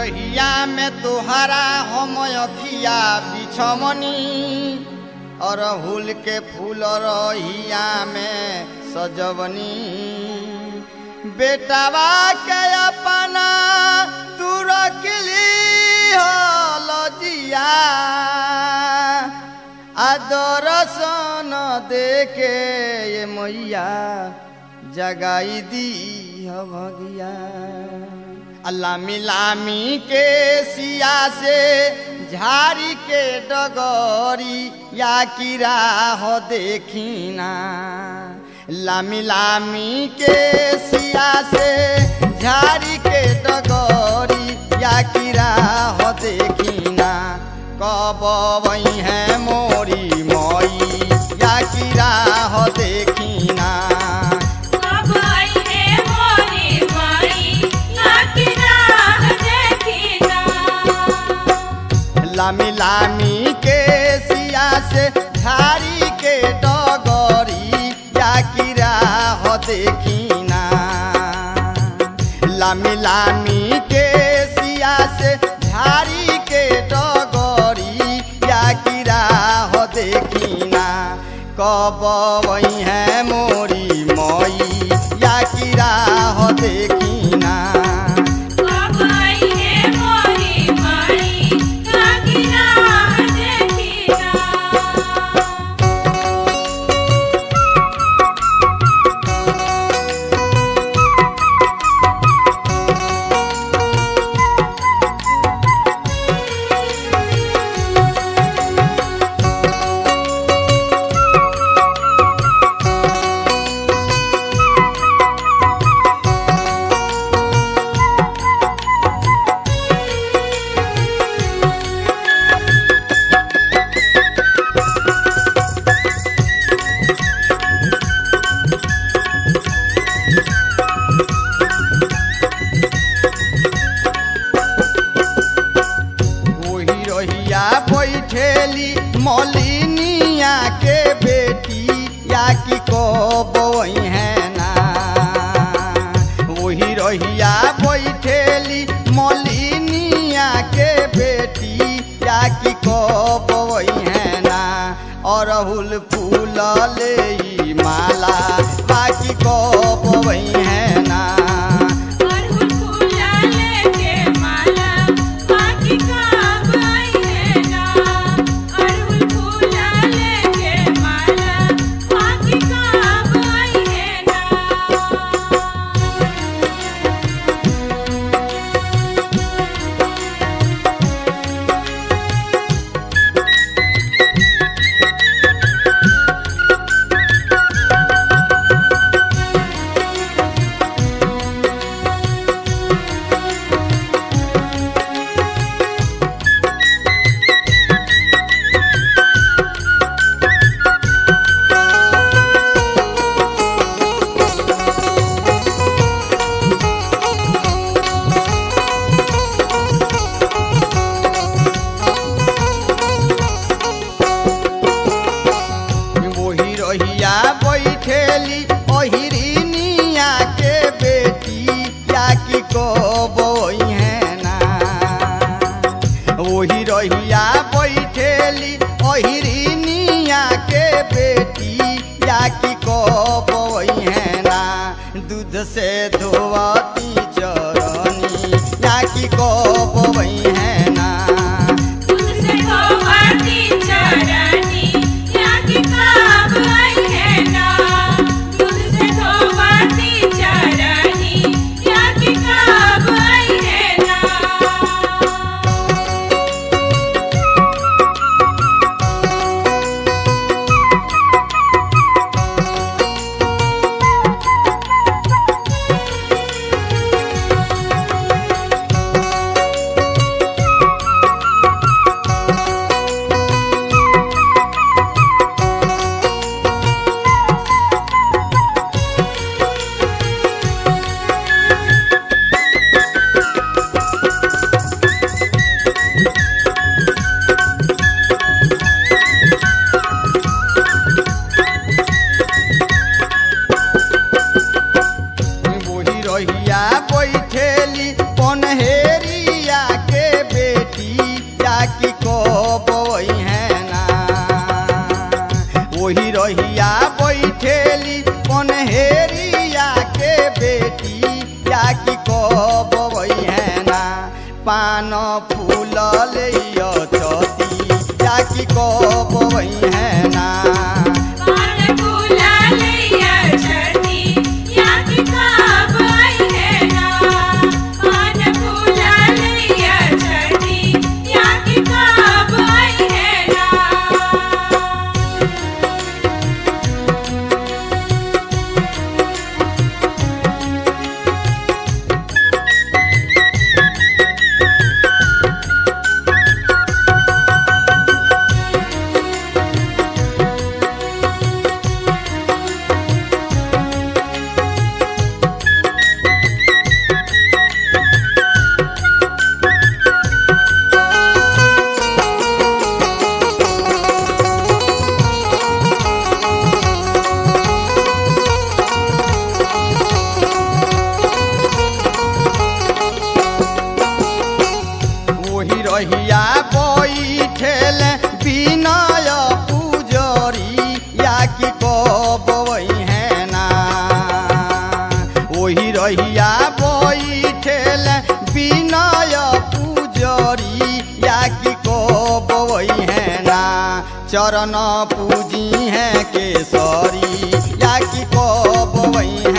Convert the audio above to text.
रहिया में तुहरा हम अखिया बिछमनी अरहुल के फूल रहिया में सजवनी बेटावा के अपना तू रखली हलजिया आदरसन देके ये मैया जगाई दी भगिया लामी लामी के सिया से झारी के डगरी या किरा हो देखिना लामी लामी के सिया से झारी के डगरी या किरा हो देखिना कब वही है मोरी मई या किरा हो देखिना कब आई है मोरी माई लाकी राह देखिना लामी लामी के सिया से झारी के डगरी या किरा हो देखिना लामी लामी के सिया से झारी के डगरी या किरा हो देखिना कब वही है मोरी मई या किरा हो देखिना कब आई है मोरी माई लाकी राह देखिना वही रहिया बैठेली मलिनिया के बेटी या कि कब वही है ना वही रहिया बैठेली मलिनिया के बेटी या कि कब वही है ना अरहुल फूल ले ई माला बाकी कब वही है ना अरहुल फूला लेके माला बाकी कब आई है ना अरहुल फूला लेके माला बाकी कब आई है ना वही रहिया बैठेली ओहिरिनिया के बेटी या कि कबई है ना वही रहिया बैठेली ओहिरिनिया के बेटी या कि कबई है ना दूध से धोवती चरनी या कि कबई है ना तुझसे धोवती चरनी लाकी कब आई है ना तुझसे धोवती चरनी लाकी कब आई है ना ला पान फूल ले चती या कि कब है ना पान फूला लैया छठी या कि कब आई है ना पान फूला लैया छठी या कि कब आई है ना वही रहिया बैठेल विनय पूजरी या कि कब है ना वही रहिया बैठेल विनय पूजरी या कि कब है ना चरण पूजी है केसरी या कि कब